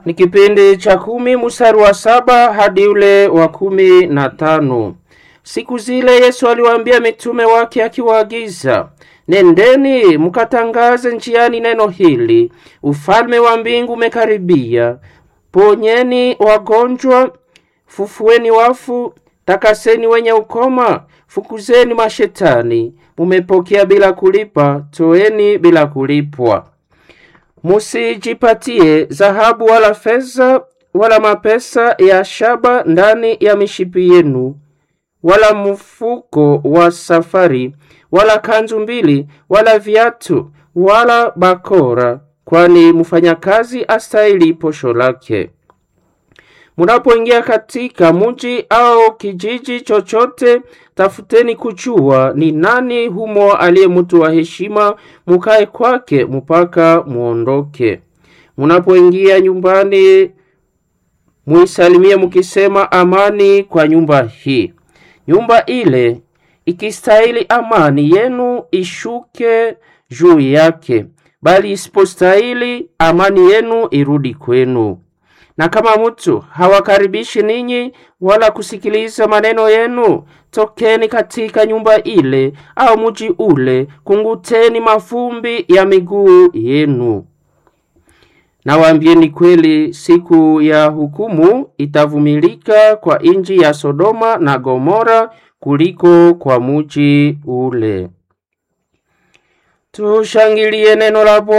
ni kipindi cha kumi mstari wa saba hadi ule wa kumi na tano. Siku zile Yesu aliwaambia mitume wake akiwaagiza, nendeni mkatangaze njiani neno hili, ufalme wa mbingu umekaribia. Ponyeni wagonjwa, fufueni wafu, takaseni wenye ukoma, fukuzeni mashetani. Mumepokea bila kulipa, toeni bila kulipwa. Musijipatie dhahabu wala fedha wala mapesa ya shaba ndani ya mishipi yenu, wala mfuko wa safari, wala kanzu mbili, wala viatu, wala bakora, kwani mfanyakazi astahili posho lake. Munapoingia katika muji au kijiji chochote, tafuteni kujua ni nani humo aliye mtu wa heshima, mukae kwake mpaka muondoke. Munapoingia nyumbani, muisalimie mukisema, amani kwa nyumba hii. Nyumba ile ikistahili amani yenu ishuke juu yake, bali isipostahili amani yenu irudi kwenu. Na kama mtu hawakaribishi ninyi wala kusikiliza maneno yenu, tokeni katika nyumba ile au muji ule, kunguteni mavumbi ya miguu yenu. Nawaambieni kweli, siku ya hukumu itavumilika kwa inji ya Sodoma na Gomora kuliko kwa muji ule. Tushangilie neno la Bwana.